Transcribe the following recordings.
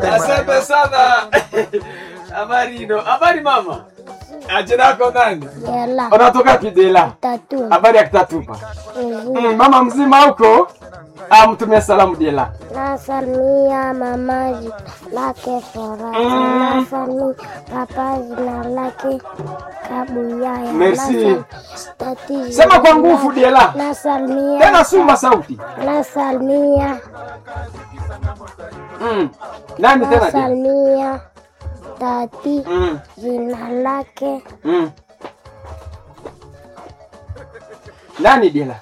Asante sana. Habari ino. Habari mama. Jina lako nani? Yala Unatoka Kidela. tatu Habari ya Kitatupa. mzuri. Mm, mama mzima huko? Ah, mtumie salamu Diela. Nasalimia mama jina lake Furaha. Mm. Nasalimia papa jina lake Kabuyaya. Merci. Nasal- tati jina Sema kwa nguvu lake- Diela. Nasalimia Tena suma sauti. nasalimia Mm. Nani tena? Diela? nasalimia tati Mm. jina lake Mm. Nani Diela?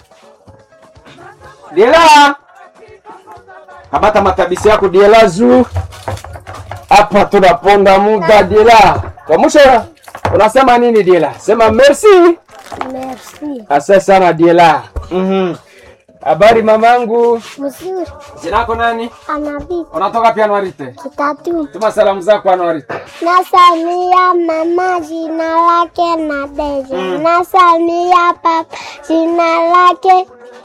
Diela! Kamata matabisi yako Diela zu. Hapa tunaponda muda Diela. Kwa mwisho unasema nini Diela? Sema merci. Merci. Asante sana Diela. Mhm. Habari mamangu. Mzuri. Jina lako nani? Anabii Unatoka pia Anwarite. kitatu. Tuma salamu zako Anwarite. Nasalimia mama jina lake Nadeja. Mm. Nasalimia papa jina lake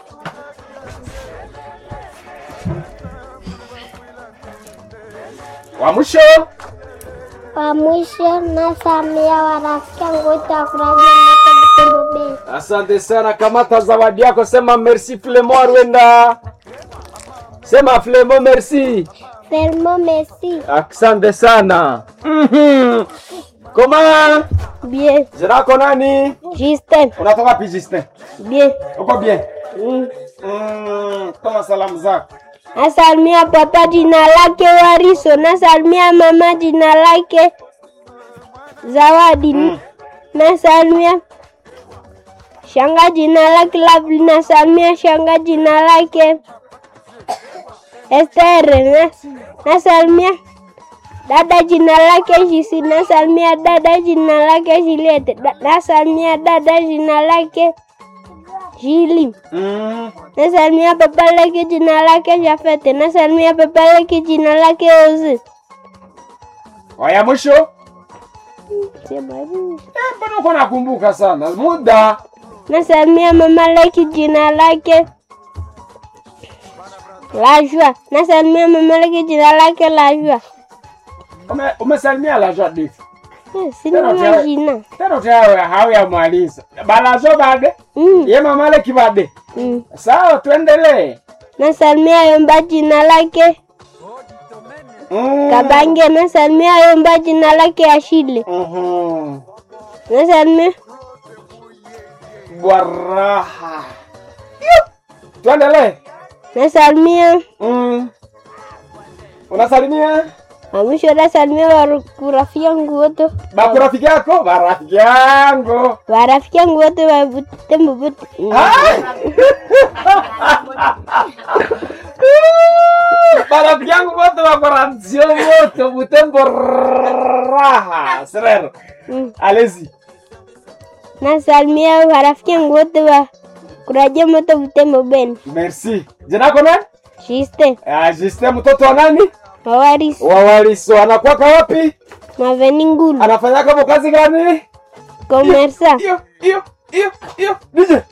Wa mwisho wa mwisho. Nasalimia warafiki wangu wote wa Kuraji Moto Butembo Bay. Asante sana, kamata zawadi yako, sema merci Flemo Arwenda. Sema Flemo merci. Fermo merci. Asante sana. Mhm. Koma, Bien. jina lako nani? Justin. Unatoka wapi Justin? Bien. Uko bien? Mm. Mm, toma salamu zako. Nasalimia papa jina lake Wariso. Nasalimia mama jina lake Zawadi. Mm. Nasalimia shanga jina lake Lovely. Nasalimia shanga jina lake Esther. Nas- Nasalimia dada jina lake Jisi. Nasalimia dada jina lake Juliet. Da- Nasalimia dada jina lake Jili. Mm. Nasalimia papa lake jina lake Jafete. Nasalimia papa lake jina lake Ozi. Waya mwisho? Sema hivi. Eh, mbona uko nakumbuka sana? Muda. Nasalimia mama lake jina lake Lajua. Nasalimia mama lake jina lake Lajua. Ume, umesalimia la jadi. Eh, Sina majina. Tena utawe hauya mwaliza. Balazo bade. Mm, Ye mama le kibade. mm. Sawa, tuendelee. Nasalimia Yomba jina lake Mm. Kabange. Nasalimia Yomba jina lake Ashile. Mhm. Nasalimia Bwaraha. Yup. Tuendelee. nasalimia Mm. Unasalimia Mwisho nasalimia wa- rafiki yangu wote baku rafiki yako? Barafiki yangu. warafiki yangu wote wa Butembo Buti. Barafiki yangu wote wako ranzio wote Butembo raha. Serero. Mm. Allez-y. Nasalimia warafiki yangu wote wa Kuraje Moto Butembo Beni. Merci. Jina lako nani? Shiste Ah, Justin mtoto wa nani? Mawaris Wa Waliso. Anakuwa wapi? Maveni Ngulu Anafanya kama kazi gani? Komersa Iyo, iyo, iyo, iyo. Nije.